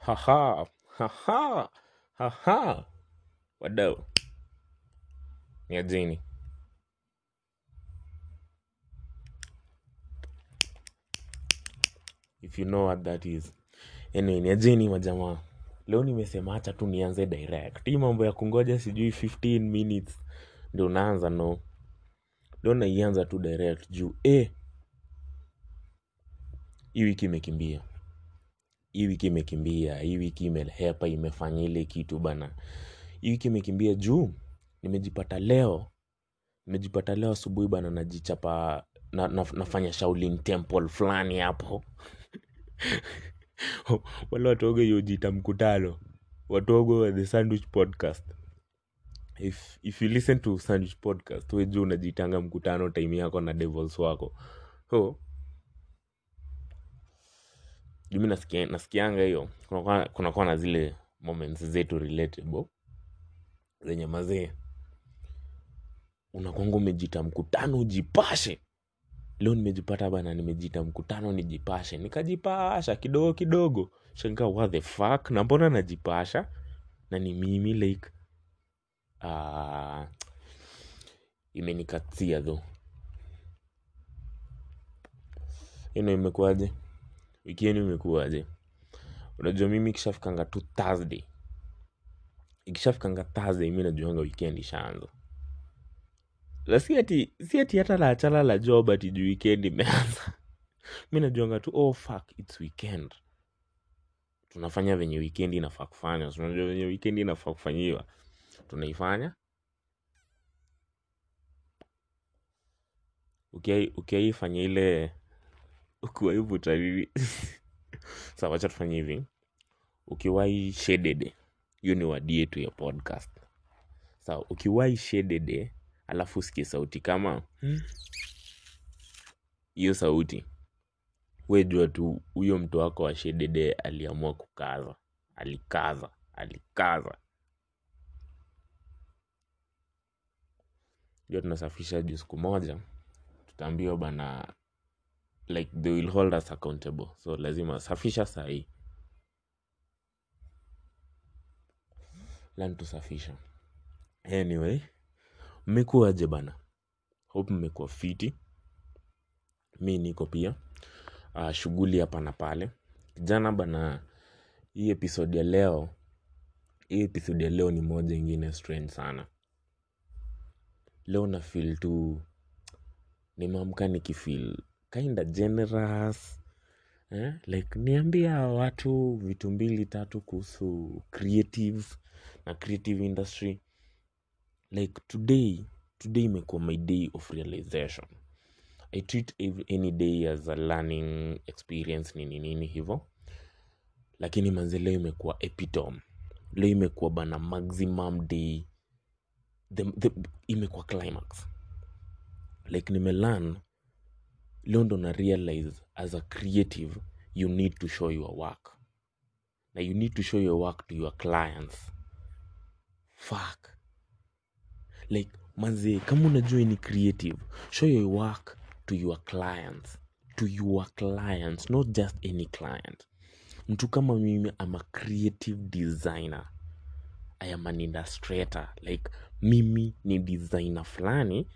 Haha, haha, haha. Wadau, ni ajeni. If you know what that is. Anyway, ni ajeni majamaa. Leo nimesema hacha tu nianze direct. Hii mambo ya kungoja sijui 15 minutes. Ndio unaanza no. Leo naianza tu direct juu. Eh, hii wiki imekimbia. Hii wiki imekimbia. Hii wiki imehepa imefanya ile kitu bana. Hii wiki imekimbia juu. Nimejipata leo. Nimejipata leo asubuhi bana najichapa na, na, nafanya Shaolin Temple fulani hapo. wale watogo yojita mkutano watogo wa the sandwich podcast if, if you listen to sandwich podcast weju unajitanga mkutano time yako na devils wako so jumi nasikia, nasikianga hiyo kunakuwa kunakuwa na zile moments zetu relatable zenye mazee unakwanga umejita mkutano ujipashe leo nimejipata bana nimejita mkutano nijipashe nikajipasha kidogo kidogo shanga what the fuck na mbona najipasha na ni mimi like uh, imenikatia tho ino imekuwaje wiki yenu imekuwaje unajua mimi ikishafikanga tu thursday ikishafikanga thursday mi najuanga weekend ishaanza na si ati si ati hata la achala la job ati juu weekend imeanza mi najuanga tu oh fuck its weekend tunafanya venye weekend inafaa kufanya So, unajua venye weekend inafaa kufanyiwa tunaifanya ukiai ukiaifanya ile ukiwaivuta nini sa wacha tufanye hivi ukiwai shedede hiyo ni wadi yetu ya podcast sa ukiwai shedede alafu usikie sauti kama hiyo sauti we jua tu huyo mtu wako wa shedede aliamua kukaza alikaza alikaza jua tunasafisha juu siku moja tutaambiwa bana like they will hold us accountable so lazima safisha sahii lan tusafisha anyway mmekuwaje bana hope mmekuwa fiti mi niko pia uh, shughuli hapa na pale jana bana hii episode ya leo hii episode ya leo ni moja ingine strange sana leo na feel tu nimeamka nikifeel kinda generous eh? like niambia watu vitu mbili tatu kuhusu creatives na creative industry like today today imekuwa my day of realization i treat ev- any day as a learning experience nini nini hivo lakini manze leo imekuwa epitome leo imekuwa bana maximum day the, the, imekuwa climax like nimelearn leo ndo na realize as a creative you need to show your work na you need to show your work to your clients fuck like manze kama unajua ni creative show your work to your clients to your clients not just any client mtu kama mimi am a creative designer i am an illustrator like mimi ni designer fulani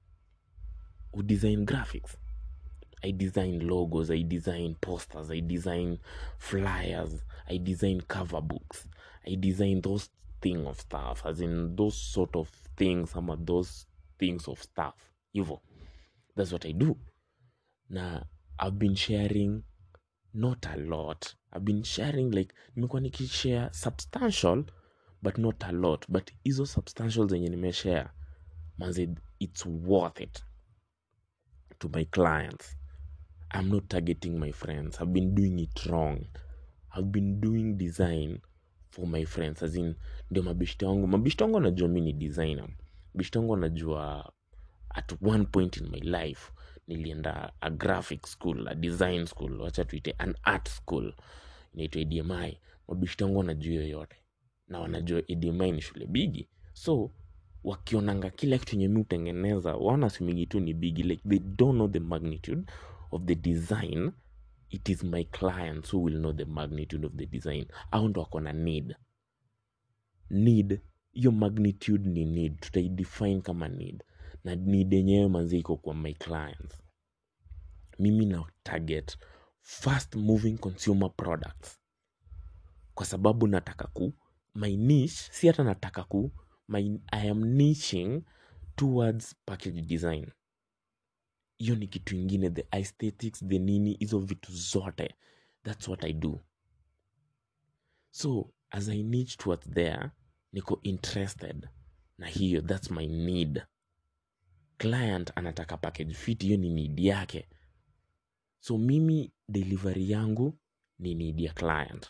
who design graphics I design logos, I design posters, I design flyers, I design cover books, I design those thing of stuff, as in those sort of things, ama those things of stuff. Hivyo. That's what I do. Na I've been sharing not a lot. I've been sharing like nimekuwa nikishare substantial but not a lot. But hizo substantial zenye nimeshare manze it's worth it to my clients. I'm not targeting my friends. I've been doing it wrong. I've been doing design for my friends. As in, ndio mabishti wangu. Mabishti wangu wanajua mi ni designer. Bishti wangu wanajua at one point in my life nilienda a graphic school, a design school, wacha tuite an art school inaitwa ADMI. Mabishti wangu wanajua hiyo yote na wanajua ADMI ni shule bigi, so wakionanga kila kitu yenye mi hutengeneza waona simigi tu ni bigi like they don't know the magnitude of the design it is my clients who will know the magnitude of the design au ndo wako na need need hiyo magnitude ni need tutaidefine kama need na need yenyewe manzi iko kwa my clients mimi na target fast moving consumer products kwa sababu nataka ku my niche si hata nataka ku my, i am niching towards package design hiyo ni kitu ingine the aesthetics the nini hizo vitu zote that's what i do so as i niche towards there niko interested na hiyo that's my need client anataka package fit hiyo ni need yake so mimi delivery yangu ni need ya client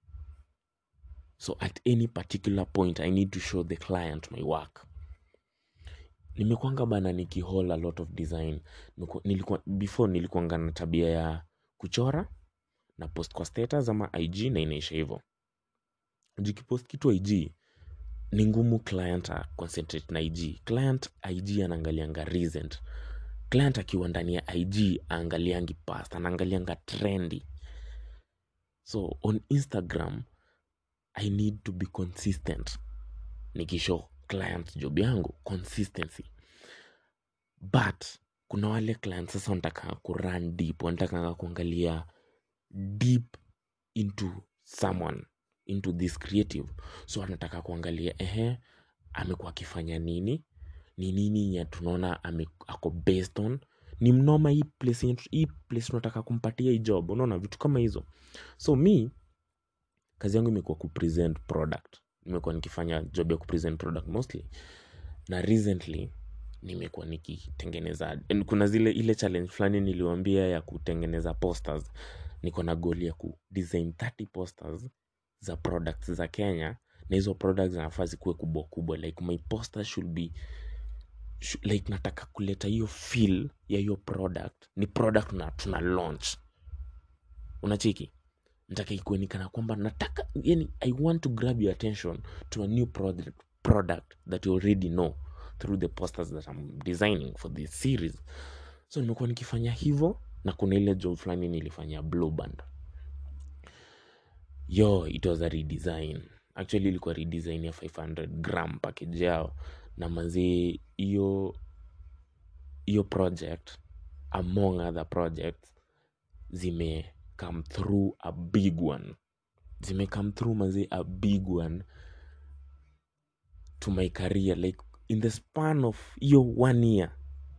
so at any particular point i need to show the client my work nimekwanga bana nikihol a lot of design Niku- nilikuwa, before nilikuanga na tabia ya kuchora na post kwa status ama ig na inaisha hivyo jikipost kitu ig ni ngumu client a concentrate na ig client ig anaangalianga recent client akiwa ndani ya ig aangaliangi past anaangalianga trendi so on instagram i need to be consistent nikishow client job yangu consistency but kuna wale client sasa wanataka kurun deep wanataka kuangalia deep into someone into this creative so anataka kuangalia ehe amekuwa akifanya nini ni nini ya tunaona ame, ako based on ni mnoma hii place yenye tu- hii place tunataka kumpatia hii job unaona vitu kama hizo so mi kazi yangu imekuwa kupresent product nimekuwa nikifanya job ya kupresent product mostly na recently nimekuwa nikitengeneza and kuna zile ile challenge fulani niliwambia ya kutengeneza posters niko na goli ya ku design 30 posters za products za kenya na hizo products zinafaa zikuwe kubwa kubwa like my poster should be sh like nataka kuleta hiyo feel ya hiyo product ni product na tuna launch unachiki nataka ikuwe ni kana kwamba nataka yani i want to grab your attention to a new product, product that you already know through the posters that I'm designing for this series so nimekuwa nikifanya hivyo na kuna ile job fulani nilifanya blue band yo it was a redesign actually ilikuwa redesign ya 500 gram package yao na mazee hiyo hiyo project among other projects zime come through a big one zime come through mazee a big one to my career like in the span of hiyo one year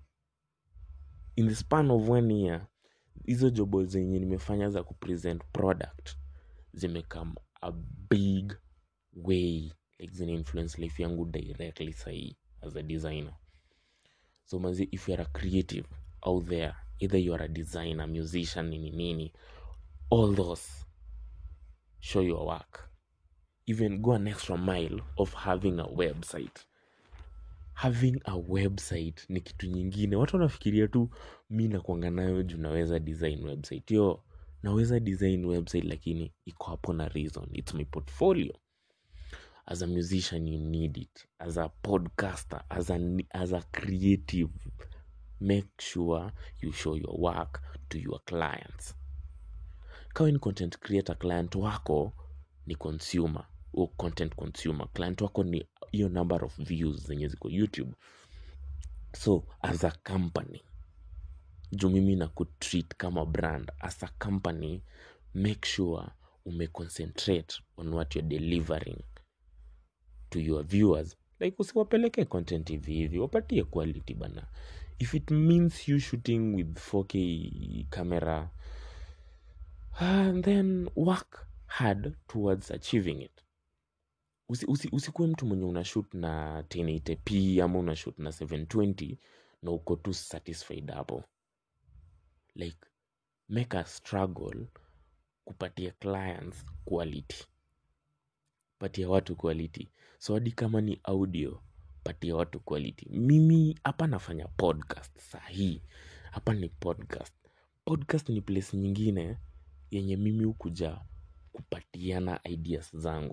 in the span of one year hizo jobo zenye nimefanya za kupresent product zimekam a big way like zina influence life yangu directly sahii as a designer so mazi if youare a creative out there either you are a designer musician nini nini all those show your work even go an extra mile of having a website having a website ni kitu nyingine watu wanafikiria tu mi nakwanga nayo juu naweza design website yo naweza design website lakini iko hapo na reason its my portfolio as a musician you need it as a podcaster as a, as a creative make sure you show your work to your clients kawa ni content creator client wako ni consumer au content consumer client wako ni hiyo number of views zenye ziko youtube so as a company juu mimi na kutreat kama brand as a company make sure umeconcentrate on what you're delivering to your viewers like usiwapeleke content hivi hivi wapatie quality bana if it means you shooting with 4k camera uh, then work hard towards achieving it usikuwe usi, usi mtu mwenye unashut na 1080p ama unashut na 720 na uko tu satisfied hapo like make a struggle kupatia clients quality patia watu quality so hadi kama ni audio patia watu quality mimi hapa nafanya podcast sahii hapa ni podcast podcast ni place nyingine yenye mimi hukuja kupatiana ideas zangu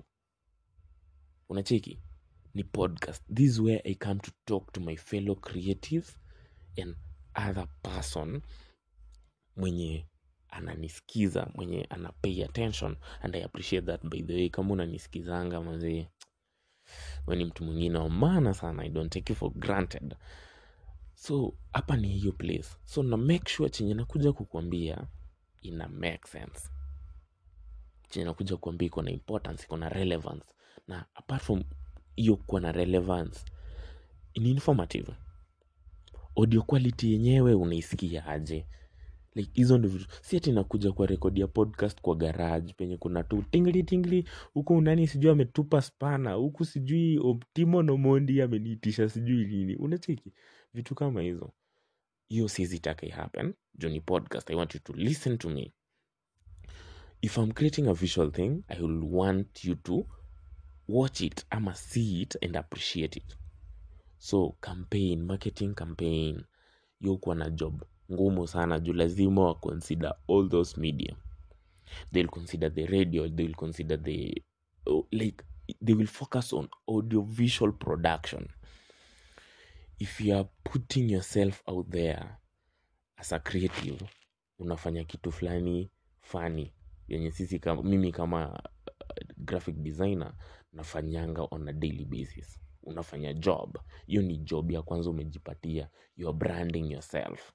unacheki ni podcast this is where i come to talk to my fellow creatives and other person mwenye ananisikiza mwenye ana pay attention and I appreciate that by the way kama unanisikizanga mazee we ni mtu mwingine wa maana sana I don't take you for granted so hapa ni hiyo place so na make sure chenye nakuja kukuambia ina make sense chenye nakuja kuambia iko na importance iko na relevance na apart from hiyo kuwa na relevance ni informative audio quality yenyewe unaisikia aje like hizo ndo vitu si ati nakuja kwa rekodi ya podcast kwa garage penye kuna tu tingli tingli huku nani sijui ametupa spana huku sijui optimo nomondi ameniitisha sijui nini unacheki vitu kama hizo hiyo sizitaka ihappen juu ni podcast i want you to listen to me if i'm creating a visual thing i will want you to watch it ama see it and appreciate it so campaign marketing campaign yo kuwa na job ngumu sana juu lazima wa consider all those media they'll consider the radio they'll consider the oh, like they will focus on audio visual production if you are putting yourself out there as a creative unafanya kitu fulani fani yenye sisi kama, mimi kama uh, graphic designer nafanyanga on a daily basis unafanya job hiyo ni job ya kwanza umejipatia you are branding yourself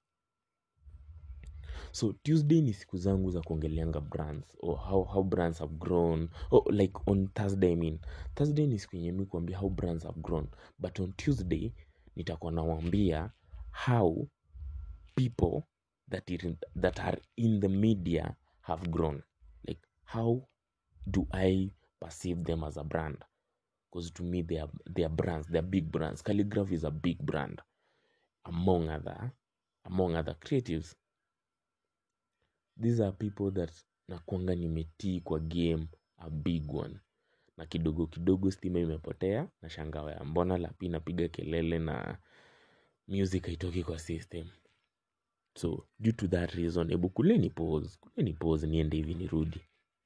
so tuesday ni siku zangu za kuongeleanga brands or how, how brands have grown or like on thursday I mean thursday ni siku yenye mi kuambia how brands have grown but on tuesday nitakuwa nawambia how people that, it, that are in the media have grown like how do i perceive them as a brand because to me they are, they are brands they are big brands calligraph is a big brand among other among other creatives these are people that nakwanga nimetii kwa game a big one na kidogo kidogo stima imepotea na shangawa ya mbona lapi napiga kelele na music haitoki kwa system so due to that reason hebu kuleni pause kuleni pause niende hivi nirudi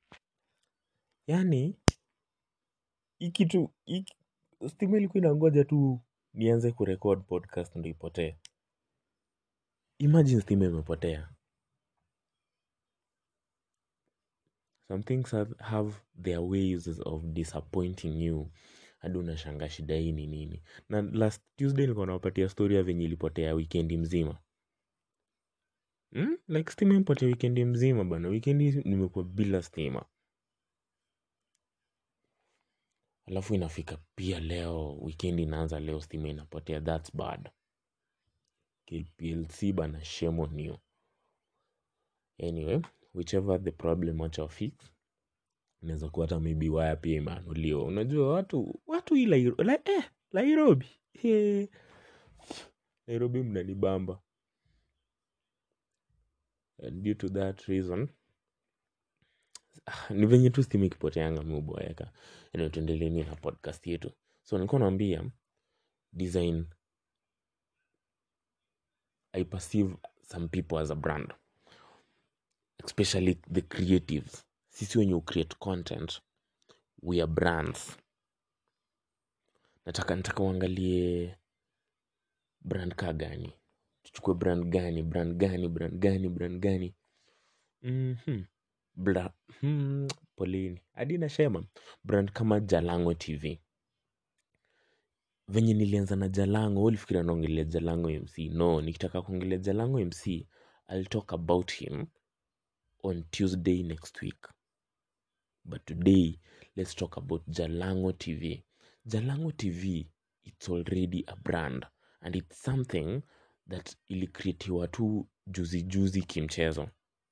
yani hii kitu hii- stima ilikuwa inangoja tu nianze kurecord podcast ndo ipotee imagine stima imepotea some things have, have their ways of disappointing you hadi unashanga shida hii ni nini na last tuesday nilikuwa nawapatia story ya venye ilipotea wikendi mzima hmm? like stima imepotea wikendi mzima bana wikendi nimekuwa bila stima alafu inafika pia leo wikendi inaanza leo stima inapotea thats bad KPLC bana shame on you anyway whichever the problem wacha fix inaweza kuwa hata maybe waya pia imeanuliwa unajua watu watu hii Lairo, la, eh, nairobi eh. nairobi mnanibamba and due to that reason ah, ni venye tu stima ikipoteanga miuboeka eneo tuendeleni na podcast yetu so nilikuwa naambia design i perceive some people as a brand especially the creatives sisi wenye create content we are brands nataka nataka uangalie brand ka gani tuchukue brand gani brand gani brand gani brand gani mm-hmm. Bra- hmm, poleni hadi nashema brand kama jalango tv venye nilianza na jalango wewe ulifikiria naongelea jalango mc no nikitaka kuongelea jalango mc i'll talk about him on tuesday next week but today let's talk about jalango tv jalango tv it's already a brand and it's something that ilikreatiwa tu juzi juzi kimchezo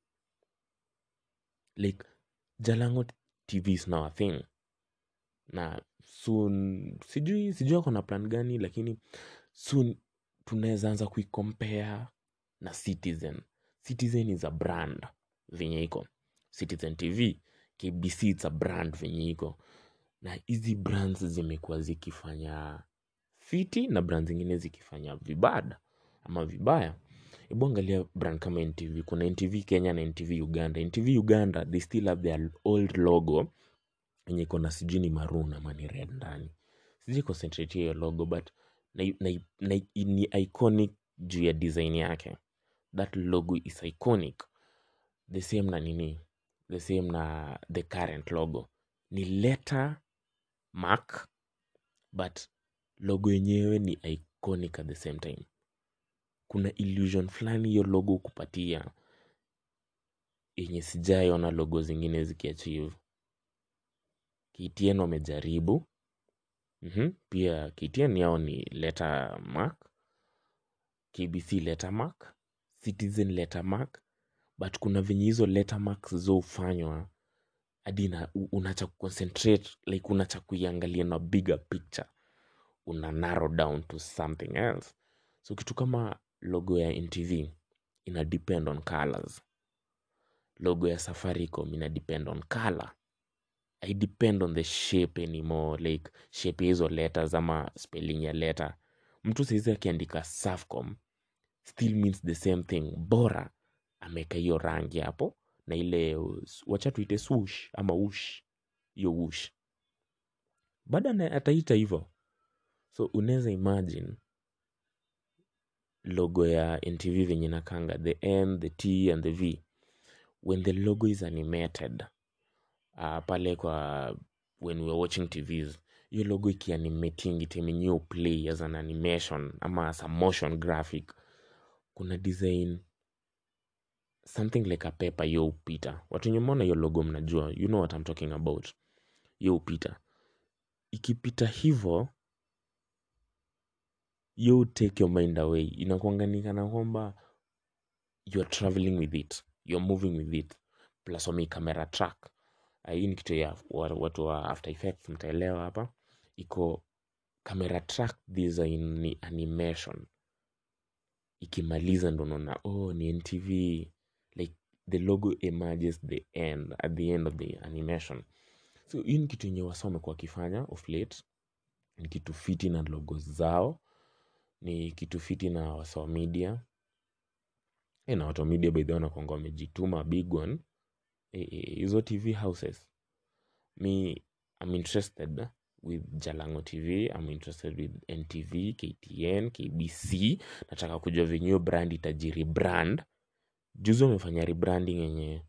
like jalango tv is now a thing na soon sijui sijui ako na plan gani lakini soon tunaweza anza kuicompare na citizen citizen is a brand venye iko citizen tv kbc it's a brand venye iko na hizi brands zimekuwa zikifanya fiti na brand zingine zikifanya vibada ama vibaya hebu angalia brand kama ntv kuna ntv kenya na ntv uganda ntv uganda they still have their old logo yenye iko na sijui ni maroon ama ni red ndani sijui concentrate hiyo logo but na, na, na, ni iconic juu ya design yake that logo is iconic the same na nini the same na the current logo ni letter mark but logo yenyewe ni iconic at the same time kuna illusion fulani hiyo logo kupatia yenye sijaiona logo zingine zikiachieve KTN wamejaribu mm-hmm. pia KTN yao ni letter mark KBC letter mark Citizen letter mark but kuna venye hizo letter marks zofanywa hadi na unacha concentrate like unacha kuiangalia na bigger picture una narrow down to something else so kitu kama logo ya ntv ina depend on colors logo ya safaricom ina depend on color i depend on the shape anymore like shape ya hizo letters ama spelling ya letter mtu saizi akiandika safcom still means the same thing bora ameweka hiyo rangi hapo na ile wacha tuite swoosh ama ush hiyo ush bado ataita hivyo so unaweza imagine logo ya ntv venye nakanga the n the t and the v when the logo is animated uh, pale kwa when we are watching tvs hiyo logo ikianimating itemenyewe play as an animation ama as a motion graphic kuna design something like a paper yo upita watu wenye mona hiyo logo mnajua you know what I'm talking about yo upita ikipita hivo yo take your mind away inakuanganikana kwamba youare traveling with it youare moving with it plus wame camera track uh, hii ni kitu ya watu wa after effects mtaelewa hapa iko camera track design ni animation ikimaliza ndo naona oh ni ntv like the logo emerges the end at the end of the animation so hii ni kitu yenye wasa wamekuwa wakifanya of late ni kitu fiti na logo zao ni kitu fiti na wasa wa media e, na watu wa media by the way wanakuanga wamejituma big one hizo e, tv houses me i'm interested with jalango tv i'm interested with ntv ktn kbc nataka kujua venye hiyo brand itajiri brand juzi wamefanya rebranding yenye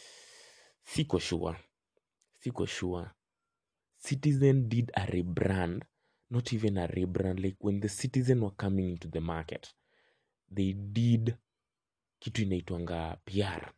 siko sure siko sure citizen did a rebrand not even a rebrand like when the citizen were coming into the market they did kitu inaitwanga pr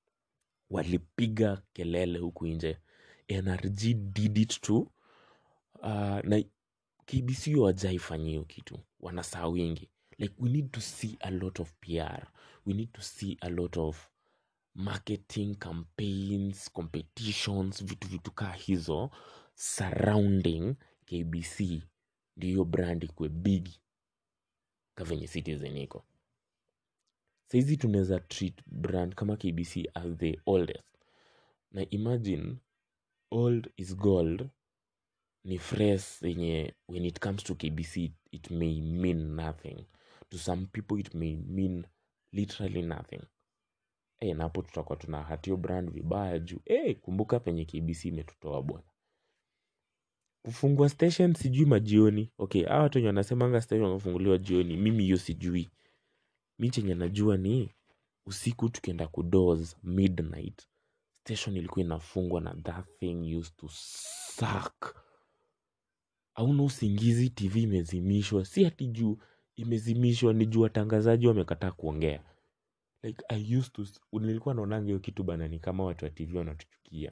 walipiga kelele huku nje nrg did it too uh, na kbc wajaifanyi hiyo kitu wanasaa wingi like we need to see a lot of pr we need to see a lot of marketing campaigns competitions vitu vitu kaa hizo surrounding kbc ndio hiyo brand ikuwe big kavenye citizen iko saizi tunaweza treat brand kama kbc as the oldest na imagine old is gold ni phrase yenye when it comes to kbc it may mean nothing to some people it may mean literally nothing e, napo tutakuwa tuna hatio brand vibaya juu e, kumbuka penye kbc imetutoa bwana kufungua station sijui majioni okay hawa watu wenye wanasemanga station wamefunguliwa jioni mimi hiyo sijui mi chenye najua ni usiku tukienda kudos midnight station ilikuwa inafungwa na that thing used to suck auna usingizi tv imezimishwa si hati juu imezimishwa ni juu watangazaji wamekataa kuongea like i used to nilikuwa naonanga hiyo kitu bana ni kama watu wa tv wanatuchukia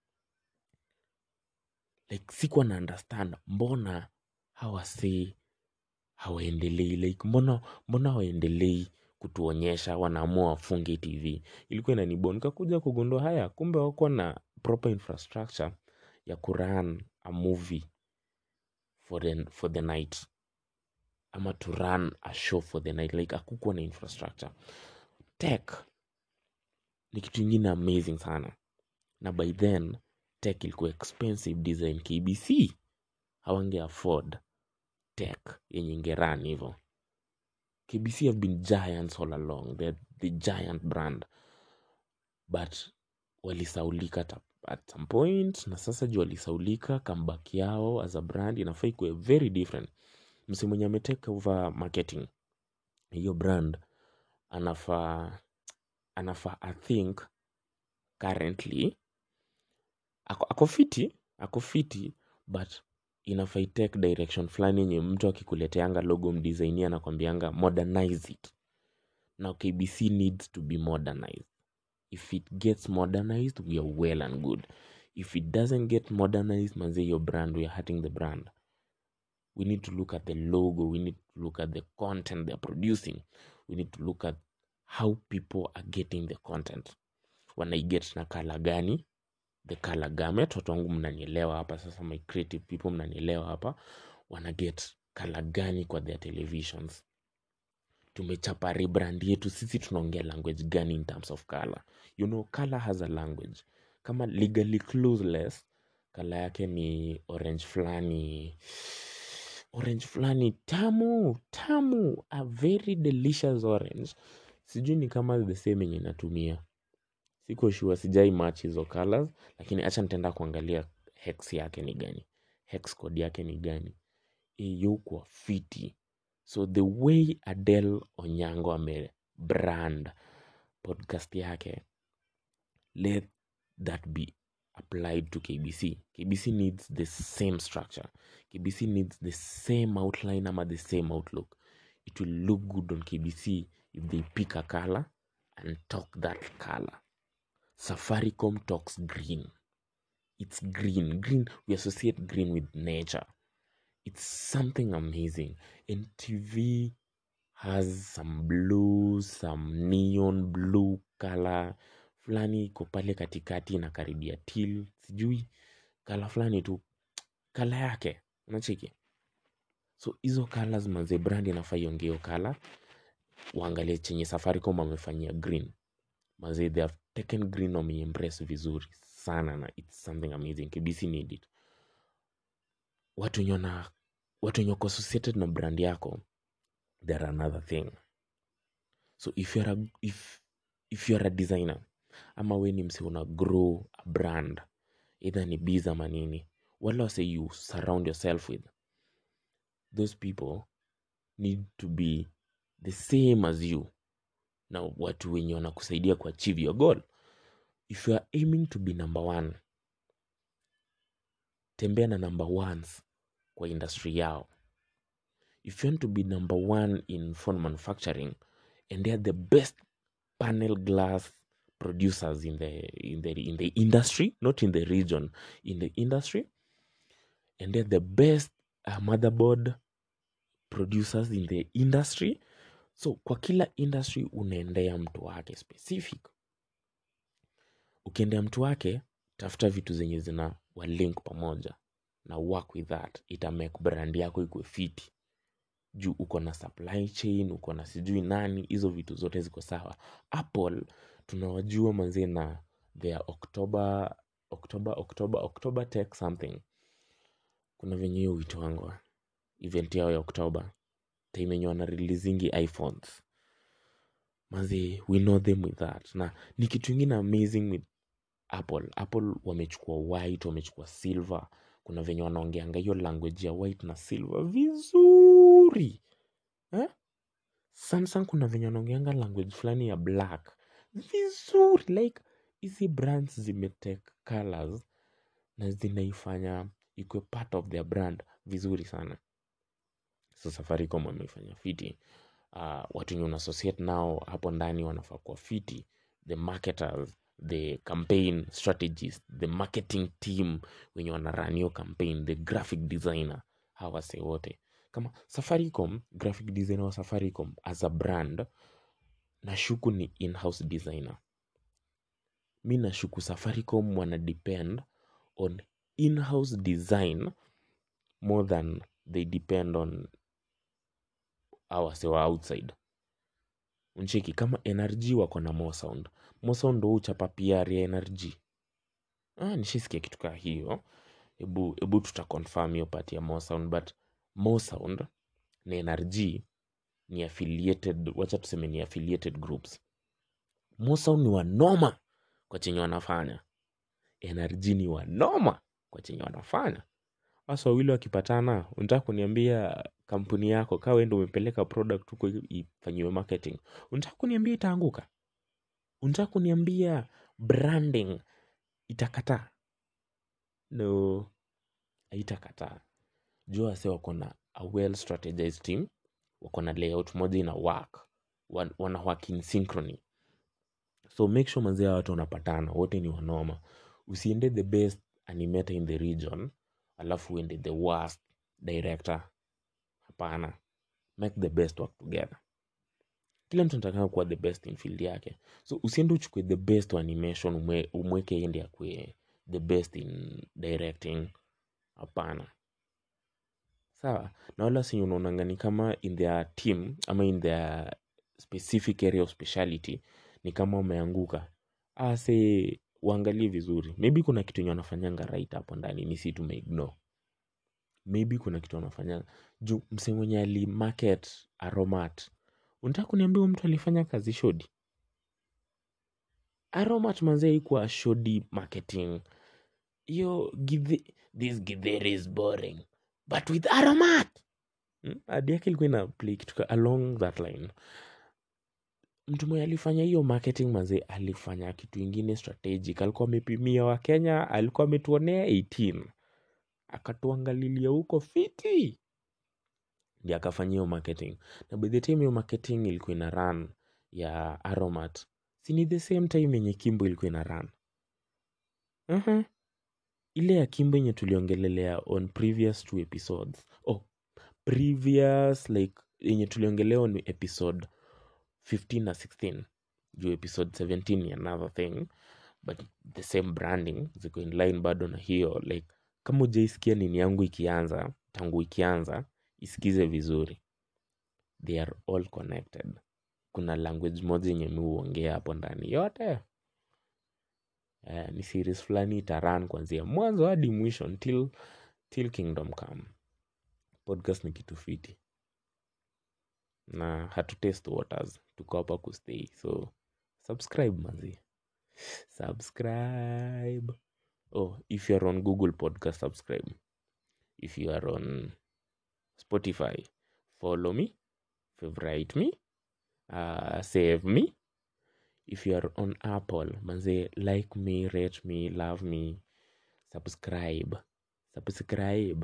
like sikuwa na understand mbona hawasei hawaendelei like mbona mbona hawaendelei kutuonyesha wanaamua wafunge tv ilikuwa inanibon nikakuja kugundua haya kumbe wako na proper infrastructure ya kuran a movie for the, for the night ama to run a show for the night like akukuwa na infrastructure tech ni kitu ingine amazing sana na by then tech ilikuwa expensive design kbc hawange afford tech yenye ingeran hivo kbc have been giants all along the, the giant brand but walisaulika at, at some point na sasa juu walisaulika comeback yao as a brand inafaa ikuwe very different msi mwenye ametake over marketing hiyo brand anafaa anafaa i think currently ako, ako fiti ako fiti but inafai take direction fulani yenye mtu akikuleteanga logo mdesignia anakwambianga modernize it now kbc needs to be modernized if it gets modernized we are well and good if it doesn't get modernized manze your brand we are hurting the brand we need to look at the logo we need to look at the content they're producing we need to look at how people are getting the content wanaiget na kala gani the color gamut watu wangu mnanielewa hapa sasa my creative people mnanielewa hapa wanaget kala gani kwa their televisions tumechapa rebrand yetu sisi tunaongea language gani in terms of color you know color has a language kama legally clueless kala yake ni orange fulani orange fulani tamu tamu a very delicious orange sijui ni kama the same yenye natumia siko sure sijai match hizo colors lakini acha nitaenda kuangalia hex yake ni gani hex code yake ni gani iyukwa fiti so the way adel onyango ame brand podcast yake let that be applied to kbc kbc needs the same structure kbc needs the same outline ama the same outlook it will look good on kbc if they pick a color and talk that color safaricom talks green it's green green we associate green with nature it's something amazing and tv has some blue some neon blue color fulani iko pale katikati inakaribia til sijui kala fulani tu kala yake unacheki so hizo colors manze brand inafaa iongeo kala waangalie chenye safaricom wamefanyia green manze they have taken green wameiembrace vizuri sana na it's something amazing kbc need it watu wenye wana watu wenye wako associated na brand yako there are another thing so if you're a, if, if you're a designer ama we ni msi una grow a brand either ni biz ama nini wala wase you surround yourself with those people need to be the same as you na watu wenye wanakusaidia kuachieve your goal if you are aiming to be number one tembea na number ones kwa industry yao if you want to be number one in phone manufacturing and they are the best panel glass producers in the in the in the industry not in the region in the industry and they're the best uh, motherboard producers in the industry so kwa kila industry unaendea mtu wake specific ukiendea mtu wake tafuta vitu zenye zina walink pamoja na work with that ita make brand yako ikwe fiti juu uko na supply chain uko na sijui nani hizo vitu zote ziko sawa apple tunawajua manzie na their october october october october tech something kuna venye hiyo uitwangwa event yao ya oktoba time yenye wana releasingi iphones manzi we know them with that na ni kitu ingine amazing with apple apple wamechukua white wamechukua silver kuna venye wanaongeanga hiyo language ya white na silver vizuri eh? samsung kuna venye wanaongeanga language fulani ya black vizuri like hizi brands zimetake colors na zinaifanya ikwe part of their brand vizuri sana so safaricom wameifanya fiti uh, watu wenye unaassociate nao hapo ndani wanafaa kuwa fiti the marketers the campaign strategist the marketing team wenye wanarun hiyo campaign the graphic designer hawa wase wote kama safaricom graphic designer wa safaricom as a brand nashuku ni in-house designer mi nashuku safaricom wana depend on in-house design more than they depend on awasewa outside uncheki kama nrg wako na mosound mosound ndo uchapa pr ya nrg ah, nishisikia kitu kaa hiyo hebu hebu tutaconfirm hiyo part ya mosound but mosound na nrg ni affiliated wacha tuseme ni affiliated groups mosound ni wanoma kwa chenye wanafanya nrg ni wanoma kwa chenye wanafanya wasa wawili wakipatana unataka kuniambia kampuni yako kaa wendo umepeleka product huko ifanyiwe marketing unataka kuniambia itaanguka unataka kuniambia branding itakataa no haitakataa jua wase wako na a well strategized team wako na layout moja ina work wan- wana work in synchrony so make sure manzia watu wanapatana wote ni wanoma usiende the best animator in the region alafu uende the worst director hapana make the best work together kila mtu anataka kuwa the best in field yake so usiende uchukue the best wa animation umwe, umweke endi akue the best in directing hapana sawa na wala si unaonanga ni kama in their team ama in their specific area of speciality ni kama wameanguka ase uangalie vizuri maybe kuna kitu enye wanafanyanga right hapo ndani ni si tumeignore maybe kuna kitu wanafanyanga juu mse mwenye ali market aromat unataka kuniambia huyu mtu alifanya kazi shodi aromat manzee ikuwa shodi marketing hiyo githe- this githeri is boring but with aromat Hmm? hadi yake ilikuwa ina play kitu ka- along that line mtu mwenye alifanya hiyo marketing manze alifanya kitu ingine strategic alikuwa amepimia wa kenya alikuwa ametuonea 18 akatuangalilia huko fiti ndi akafanya hiyo marketing na by the time hiyo marketing ilikuwa ina run ya aromat si ni the same time yenye kimbo ilikuwa ina run uh-huh. ile ya kimbo yenye tuliongelelea on previous two episodes oh previous like yenye tuliongelea on episode 15 na 16 juu episode 17 ni another thing but the same branding ziko in line bado na hiyo like kama ujaisikia nini yangu ikianza tangu ikianza isikize vizuri they are all connected kuna language moja yenye mi huongea hapo ndani yote eh, ni series fulani itaran kuanzia mwanzo hadi mwisho until till kingdom come podcast ni kitu fiti na hatu taste waters tuko hapa kustay so subscribe manzi subscribe oh if you're on google podcast subscribe if you are on spotify follow me favorite me uh, save me if you are on apple manze like me rate me love me subscribe subscribe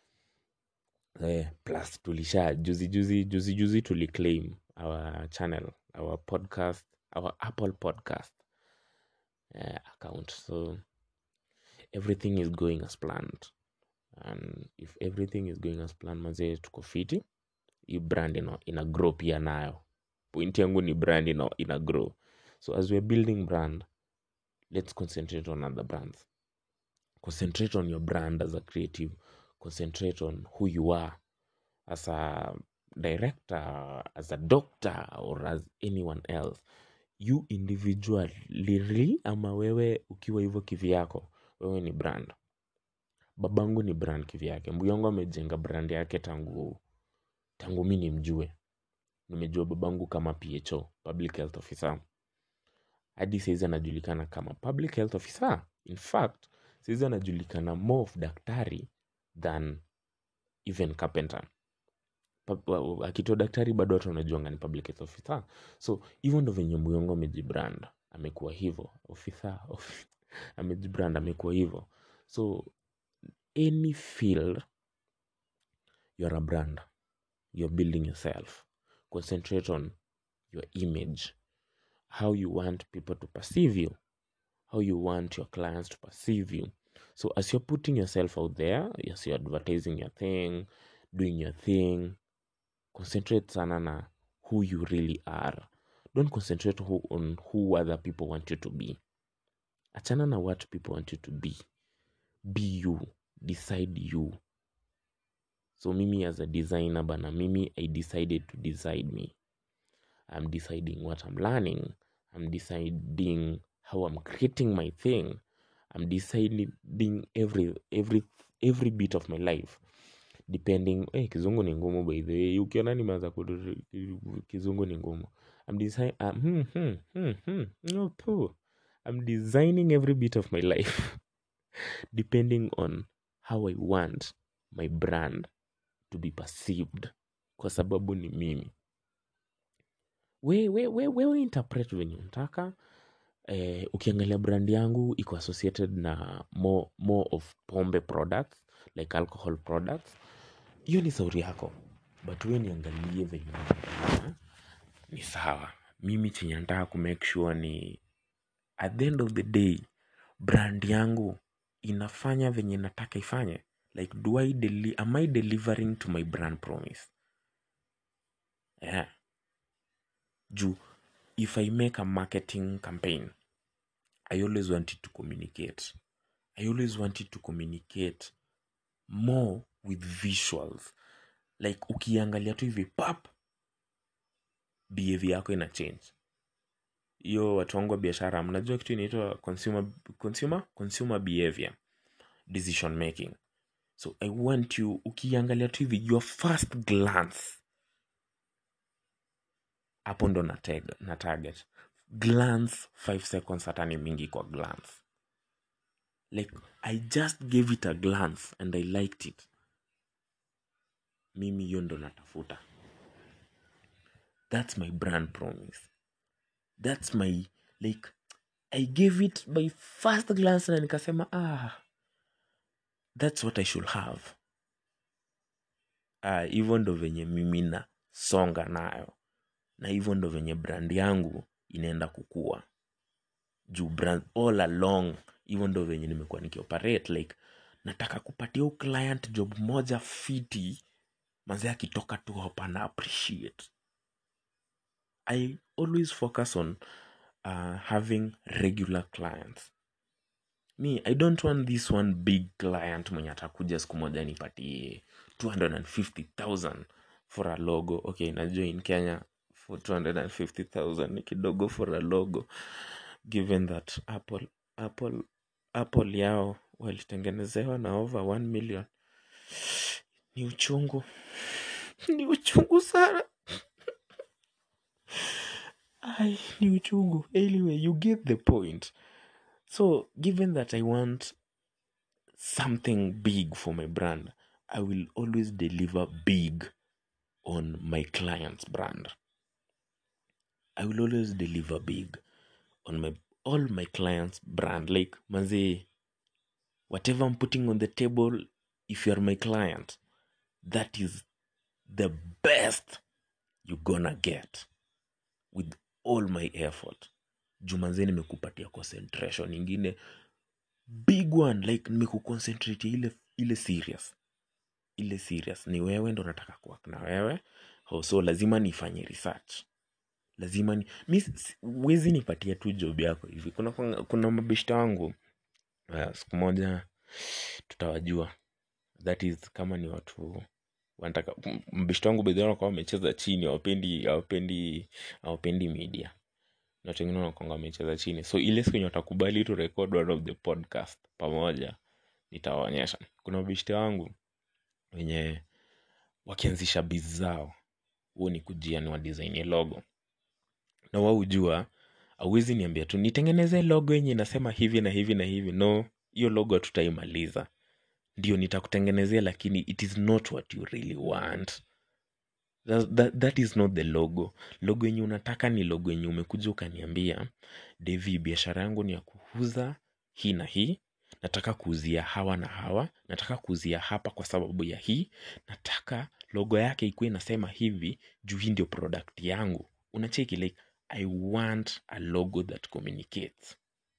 eh, plus tulisha juzi juzi juzi juzi tuliclaim our channel our podcast our apple podcast uh, account so everything is going as planned and if everything is going as planned manze tuko fiti hii brand ina, ina grow pia nayo point yangu ni brand ina, ina grow so as we're building brand let's concentrate on other brands concentrate on your brand as a creative concentrate on who you are as a director as a doctor or as anyone else you individually ama wewe ukiwa hivyo kivyako wewe ni brand babangu ni brand kivyake mbuyongo amejenga brand yake tangu tangu mi nimjue nimejua babangu kama pho public health officer hadi saizi anajulikana kama public health officer in fact saizi anajulikana more of daktari than even carpenter Pa- wa- akitoa daktari bado watu wanajuanga ni public health officer so hivyo ndo venye muyongo amejibrand amekuwa hivyo officer of, amejibrand amekuwa hivyo so any field you're a brand you're building yourself concentrate on your image how you want people to perceive you how you want your clients to perceive you so as you're putting yourself out there as you're advertising your thing doing your thing concentrate sana na who you really are don't concentrate who, on who other people want you to be achana na what people want you to be be you decide you so mimi as a designer bana mimi i decided to decide me i'm deciding what i'm learning i'm deciding how i'm creating my thing i'm deciding every every every bit of my life depending eh, kizungu ni ngumu by the way ukiona nimeanza kudu- kizungu ni ngumu I'm, design, um, hmm, hmm, hmm, hmm, no, poo. I'm designing every bit of my life depending on how I want my brand to be perceived kwa sababu ni mimi we, we, we, wewe interpret venye unataka eh, ukiangalia brand yangu iko associated na more, more of pombe products like alcohol products hiyo ni sauri yako but we niangalie venye unafanya, ni sawa mimi chenye nataka kumake sure ni at the end of the day brand yangu inafanya venye nataka ifanye like do I deli am I delivering to my brand promise yeah. juu if I make a marketing campaign I always wanted to communicate I always wanted to communicate more with visuals like ukiangalia tu hivi pap behavior yako ina change hiyo watu wangu wa biashara mnajua kitu inaitwa consumer, consumer, consumer behavior decision making so i want you ukiangalia tu hivi your first glance hapo ndo na, tag, na target glance 5 seconds hata ni mingi kwa glance like i just gave it a glance and i liked it mimi hiyo ndo natafuta that's my brand promise that's my like i gave it my first glance na nikasema ah that's what i should have ah hivyo ndo venye mimi nasonga nayo na hivyo ndo venye brand yangu inaenda kukua juu brand all along hivyo ndo venye nimekuwa nikioperate like nataka kupatia u client job moja fiti manzi akitoka tu hapa na appreciate i always focus on uh, having regular clients me i don't want this one big client mwenye atakuja siku moja nipatie 250000 for a logo okay najua in kenya for 250000 ni kidogo for a logo given that apple apple apple yao walitengenezewa na over 1 million ni uchungu ni uchungu sana Ai, ni uchungu anyway you get the point so given that i want something big for my brand i will always deliver big on my client's brand i will always deliver big on my all my clients brand like manzi whatever i'm putting on the table if you're my client that is the best you're gonna get with all my effort jumanze nimekupatia concentration ingine big one like nimekuconcentrate ile ile serious ile serious ni wewe ndo nataka kuwak na wewe oh, so lazima nifanye research lazima ni mi si- wezi nipatia tu job yako hivi kuna, kuna, kuna mabeshta wangu uh, siku moja tutawajua that is kama ni watu wanataka m- mbeshta wangu bedhi wanakuwa wamecheza chini hawapendi hawapendi hawapendi media na watu wengine wanakwanga wamecheza chini so ile siku yenye watakubali tu record one of the podcast pamoja nitawaonyesha kuna mabeshte wangu wenye wakianzisha biz zao huo ni kujia ni wadesignie logo na wao hujua auwezi niambia tu nitengeneze logo yenye inasema hivi na hivi na hivi no hiyo logo hatutaimaliza ndio nitakutengenezea lakini it is not what you really want that, that, that is not the logo logo yenye unataka ni logo yenye umekuja ukaniambia devi biashara yangu ni ya kuuza hii na hii nataka kuuzia hawa na hawa nataka kuuzia hapa kwa sababu ya hii nataka logo yake ikuwa inasema hivi juu hii ndio product yangu unacheki like i want a logo that communicates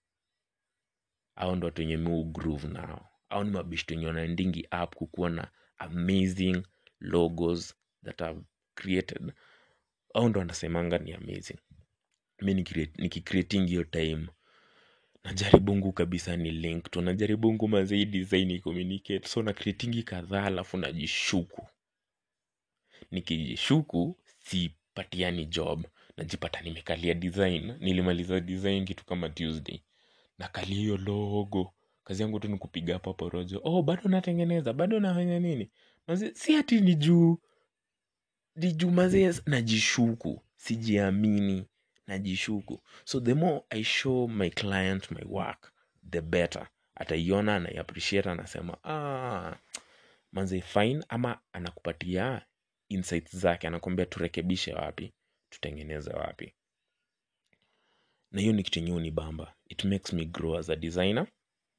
au ndo watu wenye mi groove nao au ni mabishto wenye wanaendingi up kukuwa na amazing logos that have created au ndo wanasemanga ni amazing mi nikicreate- nikicreating hiyo time najaribungu kabisa ni link tu najaribungu mazei design communicate so na creatingi kadhaa alafu najishuku nikijishuku sipatiani job najipata nimekalia design nilimaliza design kitu kama tuesday nakalia hiyo logo kazi yangu tu ni kupiga hapa porojo oh bado natengeneza bado nafanya nini Maze, si ati ni juu ni juu mazee najishuku sijiamini najishuku so the more i show my client my work the better ataiona anaiappreciate anasema ah, manze fine ama anakupatia insights zake anakwambia turekebishe wapi tutengeneze wapi na hiyo ni kitu yenye hunibamba it makes me grow as a designer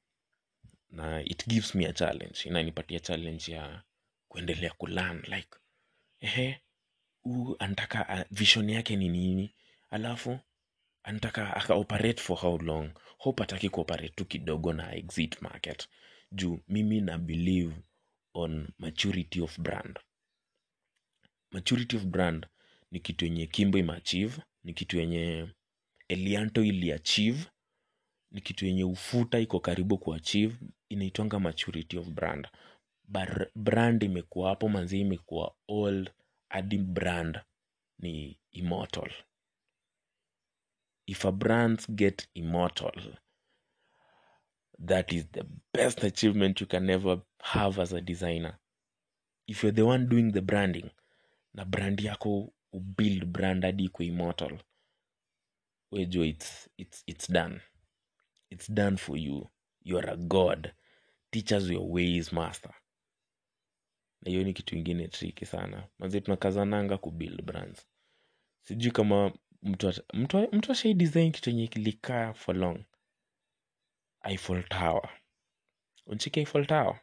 na it gives me a challenge inanipatia challenge ya kuendelea kulearn like ehe huu anataka uh, vision yake ni nini alafu anataka aka operate for how long hope ataki kuoperate tu kidogo na exit market juu mimi na believe on maturity of brand maturity of brand ni kitu yenye kimbo imeachieve ni kitu yenye elianto iliachieve ni kitu yenye ufuta iko karibu kuachieve inaitwanga maturity of brand Bar brand imekuwa hapo manzi imekuwa old hadi brand ni immortal if a brands get immortal that is the best achievement you can ever have as a designer if you're the one doing the branding na brand yako ubuild brand hadi iko immortal wejo it's, it's, it's done it's done for you you are a god teach us your ways master na hiyo ni kitu ingine triki sana manzi tunakazananga kubuild brands sijui kama mtu ata- mtu mtu ashai design kitu yenye kilikaa for long Eiffel Tower unchiki Eiffel Tower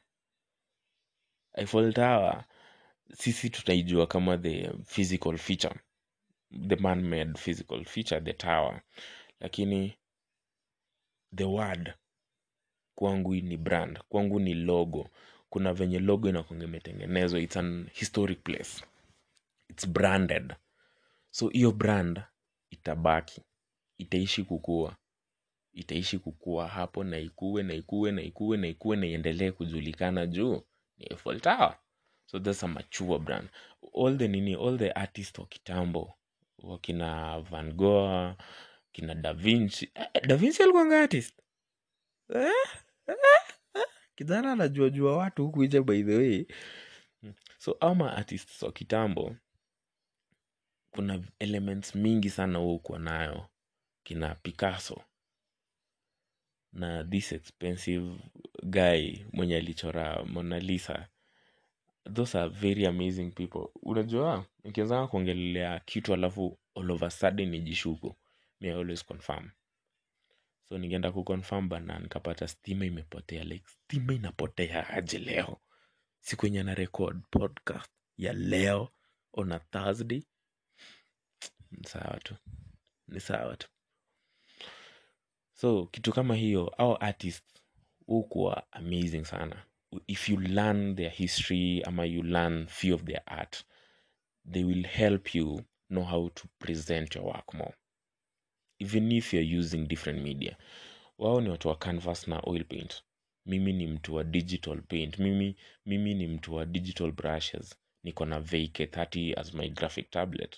Eiffel Tower sisi tutaijua kama the physical feature the man made physical feature the tower lakini the word kwangu ni brand kwangu ni logo kuna venye logo inakwanga imetengenezwa its an historic place its branded so hiyo brand itabaki itaishi kukua itaishi kukua hapo na ikue na ikue na ikue na ikue na iendelee kujulikana juu ni Eiffel Tower so that's a mature brand all the nini all the artist wa kitambo wakina van Gogh kina da Vinci eh, da Vinci alikuwanga artist eh? eh, eh. kijana anajua jua watu huku nje by the way so ama artists wa kitambo kuna elements mingi sana huo kuwa nayo kina picasso na this expensive guy mwenye alichora mona lisa those are very amazing people unajua nikianzanga kuongelelea kitu alafu all of a sudden nijishuku me I always confirm so ningeenda kuconfirm bana nikapata stima imepotea like stima inapotea aje leo siku yenye na record podcast ya leo on a thursday ni sawa tu ni sawa tu so kitu kama hiyo au artist hukuwa amazing sana if you learn their history ama you learn few of their art they will help you know how to present your work more even if you're using different media wao ni watu wa canvas na oil paint mimi ni mtu wa digital paint mimi, mimi ni mtu wa digital brushes niko na vk30 as my graphic tablet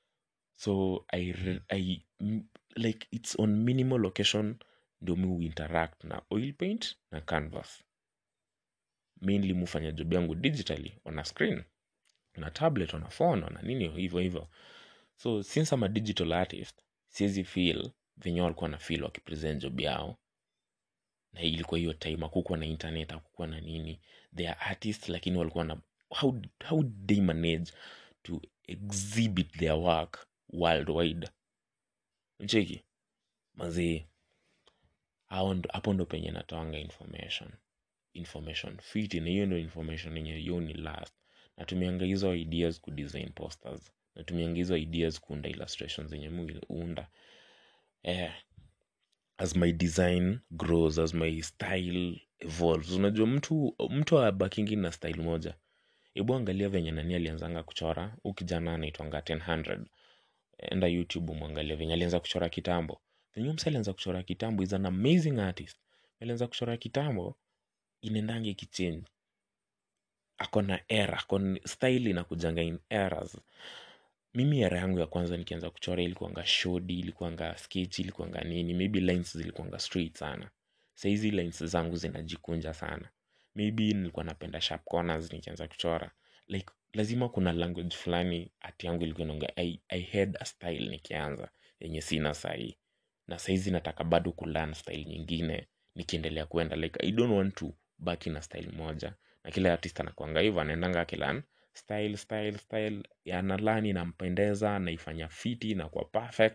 so I, re- I m- like it's on minimal location ndio mi huinteract na oil paint na canvas mainly mufanya job yangu digitally on a screen on a tablet on a phone on a nini hivyo hivyo so since I'm a digital artist siwezi feel venye walikuwa na feel wakipresent job yao na ilikuwa hiyo time akukuwa na internet akukuwa na nini they are artists lakini walikuwa na how, how did they manage to exhibit their work worldwide mcheki mazee hao ndo- hapo ndo penye natoanga information information fit na hiyo ndo information yenye hiyo ni last natumianga hizo ideas kudesign posters natumianga hizo ideas kuunda illustrations zenye muunda eh, as my design grows as my style evolves unajua mtu mtu abakingi na style moja hebu angalia venye nani alianzanga kuchora huu kijana anaitwanga 100 enda youtube mwangalia venye alianza kuchora kitambo venye msa alianza kuchora kitambo is an amazing artist alianza kuchora kitambo inaendange ikichange ako na era akon style inakujanga in eras mimi era yangu ya kwanza nikianza kuchora ilikuanga shodi ilikuanga sketch ilikuanga nini maybe lines zilikuanga straight sana sahizi lines zangu zinajikunja sana maybe nilikuwa napenda sharp corners nikianza kuchora like lazima kuna language fulani hati yangu ilikuwa inaongea I, i had a style nikianza yenye sina sahii na saizi nataka bado kulearn style nyingine nikiendelea kwenda like i don't want to baki na style moja na kila artist anakuanga hivyo anaendanga akilan style style style analani inampendeza naifanya fiti na kwa perfect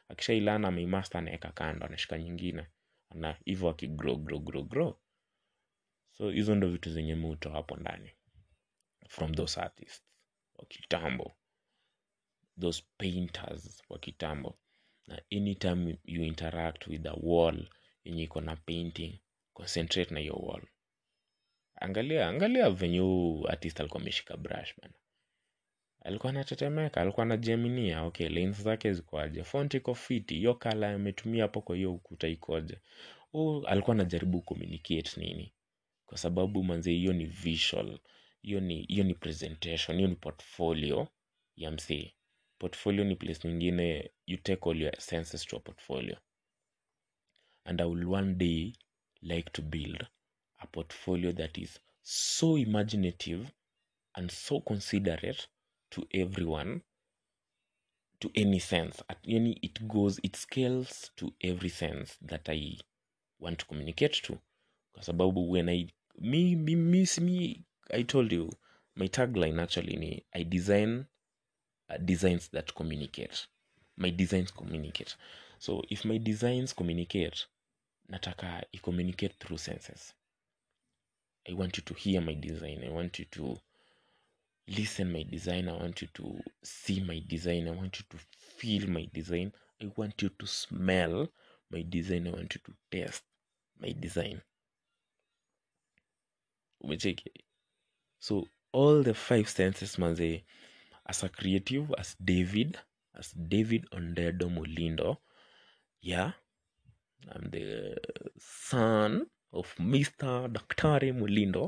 akishailana ameimaster anaweka kando anashika nyingine na hivyo akigrow grow grow grow so hizo ndo vitu zenye muto hapo ndani from those artists wa kitambo those painters wa kitambo na anytime you interact with a wall yenye iko na painting concentrate na hiyo wall angalia angalia venye huu artist alikuwa ameshika brush bana alikuwa anatetemeka alikuwa anajiaminia okay lines zake zikoaje font iko fiti hiyo kala ametumia hapo kwa hiyo ukuta ikoje huu alikuwa anajaribu communicate nini kwa sababu manze hiyo ni visual hiyo ni hiyo ni presentation hiyo ni portfolio ya msee portfolio ni place nyingine you take all your senses to a portfolio and i will one day like to build a portfolio that is so imaginative and so considerate to everyone to any sense At, yani it goes it scales to every sense that i want to communicate to kwa sababu when i me, me, me, me i told you my tagline actually ni i design uh, designs that communicate my designs communicate so if my designs communicate nataka i communicate through senses i want you to hear my design i want you to listen my design i want you to see my design i want you to feel my design i want you to smell my design i want you to taste my design umecheki so all the five senses manze as a creative as david as david ondedo molindo yeah i'm the son of mr daktari molindo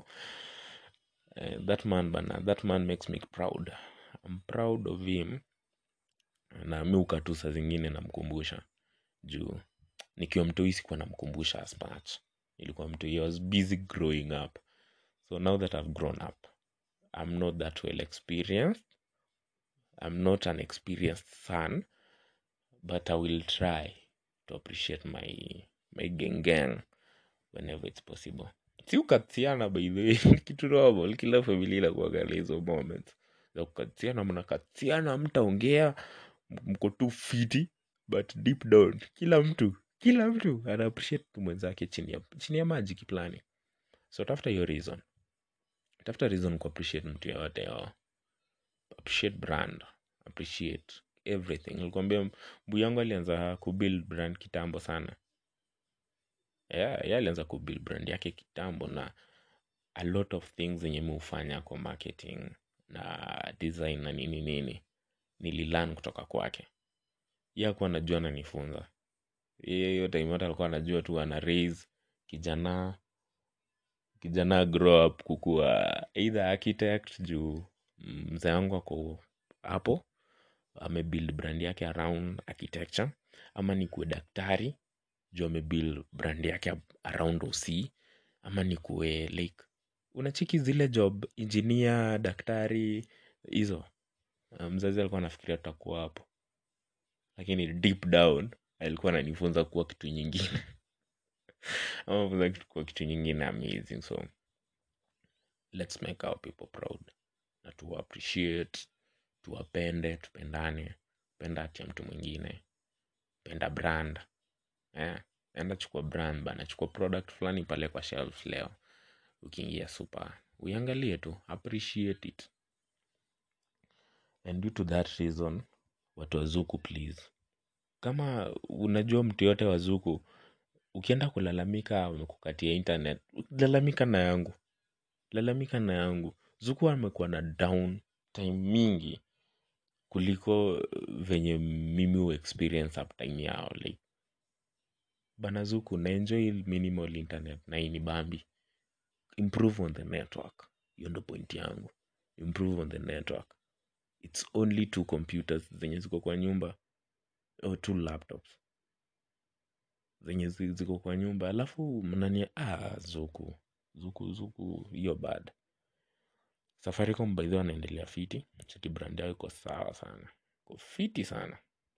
uh, that man bana that man makes me proud i'm proud of him na mi ukatu saa zingine namkumbusha juu nikiwa mtoi sikuwa namkumbusha as much ilikuwa mtoi i was busy growing up so now that i've grown up i'm not that well experienced i'm not an experienced son but i will try to appreciate my my gang gang whenever it's possible si ukatiana by the way kitu normal kila familia inakuangalia hizo moments za kukatiana mnakatiana mtaongea mko tu fiti but deep down kila mtu kila mtu ana appreciate tu mwenzake chini ya, chini ya maji kiplani so tafuta hiyo reason tafuta reason ku appreciate mtu yoyote yo appreciate brand appreciate everything nilikwambia mbu yangu alianza kubuild brand kitambo sana yeah, yeah, alianza kubuild brand yake kitambo na a lot of things zenye mi hufanya kwa marketing na design na nini nini nililan kutoka kwake ye akuwa anajua ananifunza yeye hiyo time yote alikuwa anajua tu ana raise kijana kijana grow up kukuwa either architect juu mzee wangu ako hapo amebuild brand yake around architecture ama ni kuwe daktari juu amebuild brand yake around oc ama ni kuwe like unachiki zile job engineer daktari hizo mzazi alikuwa anafikiria tutakuwa hapo lakini deep down alikuwa ananifunza kuwa kitu nyingine ama funza kitu kuwa kitu nyingine amazing so let's make our people proud na tu appreciate tuwapende tupendane penda hati ya mtu mwingine penda brand eh, enda chukua brand bana chukua product fulani pale kwa shelf leo ukiingia super uiangalie tu appreciate it and due to that reason watu wazuku please kama unajua mtu yote wazuku ukienda kulalamika wamekukatia internet lalamika na yangu lalamika na yangu zuku amekuwa na down time mingi kuliko venye mimi hu experience uptime yao like bana zuku na enjoy minimal internet na ini bambi improve on the network hiyo ndo point yangu improve on the network its only two computers zenye ziko kwa nyumba or two laptops zenye zi- ziko kwa nyumba alafu mnania ah, zuku zuku zuku hiyo bad safaricom by the way wanaendelea fiti cheki brand yao iko sawa sana iko fiti sana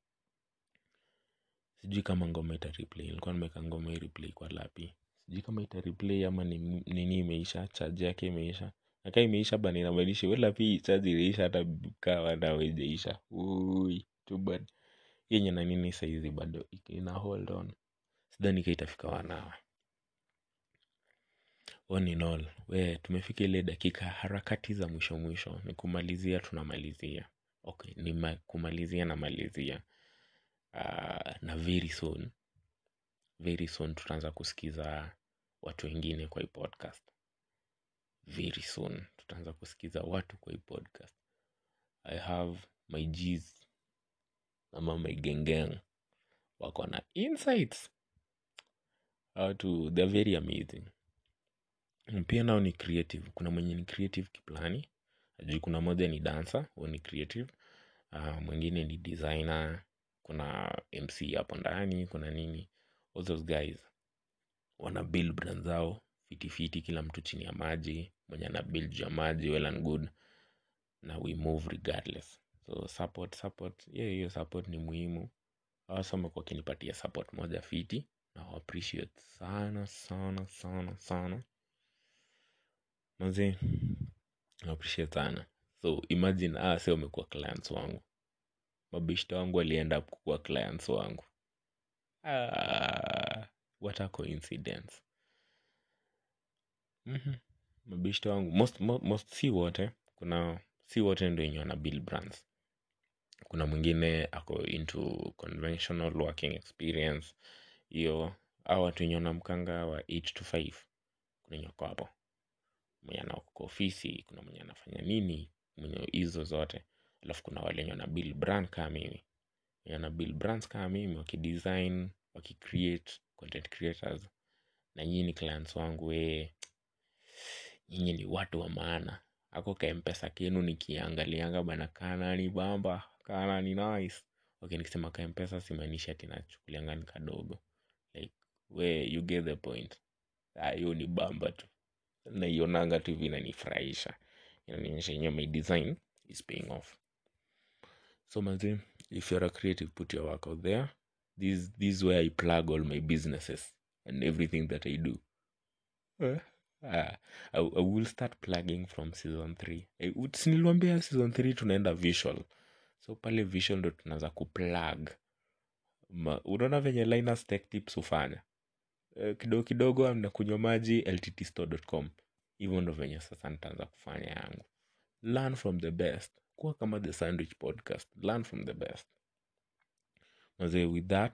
sijui kama ngoma ita replay nilikuwa nimeweka ngoma hii replay kwa lapi sijui kama ita replay ama ni nini imeisha charge yake imeisha nakaa imeisha bana inamaanisha we lapi charge iliisha hata kawa nawe ijaisha ui too bad yenye na nini saizi bado ina hold on sidhani ka itafika one hour all in all we tumefika ile dakika harakati za mwisho mwisho ni kumalizia tunamalizia okay ni ma, kumalizia namalizia uh, na very soon very soon tutaanza kusikiza watu wengine kwa hii podcast very soon tutaanza kusikiza watu kwa hii podcast i have my gs ama my gengeng wako na insights watu they're very amazing pia nao ni creative kuna mwenye ni creative kiplani juu kuna moja ni dancer huo ni creative uh, mwingine ni designer kuna mc hapo ndani kuna nini all those guys wana build brand zao fitifiti kila mtu chini ya maji mwenye ana build juu ya maji well and good na we move regardless so support support hiyo hiyo support ni muhimu awasome kwa kinipatia support moja fiti na wa appreciate sana sana sana sana mazi na appreciate sana so imagine ah, se wamekuwa clients wangu mabishto wangu walienda kukuwa clients wangu ah, what a coincidence mm-hmm. mabishto wangu most, most, most si wote kuna si wote ndo wenye wana build brands kuna mwingine ako into conventional working experience hiyo au watu wenye wanamkanga wa 8 to 5 kuna wenye wako hapo mwenye anako kwa ofisi kuna mwenye anafanya nini mwenye hizo zote alafu kuna wale wenye wana build brand kama mimi wenye wana build brands kama mimi wakidesign wakicreate content creators na nyinyi ni clients wangu we nyinyi ni watu wa maana ako ka mpesa kenu nikiangalianga bana kana ni bamba kana ni nice okay nikisema ka mpesa simaanishi ati nachukulianga ni kadogo like we you get the point Ah, hiyo ni bamba tu naionanga tu hivi inanifurahisha inanionyesha yenyewe my design is paying off so mazi if you're a creative put your work out there this, this is where i plug all my businesses and everything that i do uh, I, I will start plugging from season 3 siniliwambia season 3 tunaenda visual so pale visual ndo tunaanza kuplug Ma- unaona venye linus tech tips hufanya Eh, kidogo kidogo amnakunywa maji lttstore.com hivyo ndo venye sasa nitaanza kufanya yangu learn from the best kuwa kama the sandwich podcast learn from the best mazee with that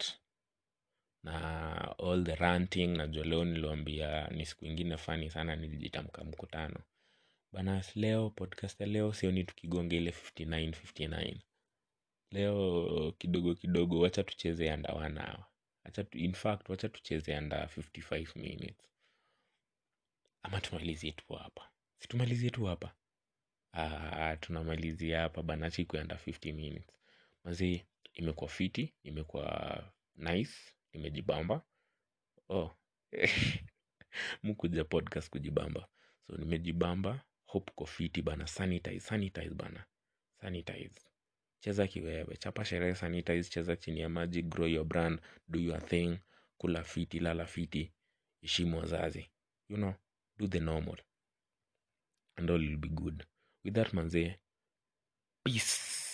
na all the ranting najua leo niliwambia ni siku ingine fani sana nilijitamka mkutano bana leo podcast ya leo sioni tukigonga ile 59 59 leo kidogo kidogo wacha tucheze anda one hour acha tu, in fact wacha tucheze anda 55 minutes ama tumalizie tu hapa si tumalizie tu hapa Ah, tunamalizia hapa bana siku anda 50 minutes mazii imekuwa fiti imekuwa nice nimejibamba oh mkuja podcast kujibamba so nimejibamba hope ko fiti bana sanitize sanitize bana sanitize cheza kiwewe chapa sherehe sanitize cheza chini ya maji grow your brand do your thing kula fiti lala fiti heshimu wazazi you know do the normal and all will be good with that manzee peace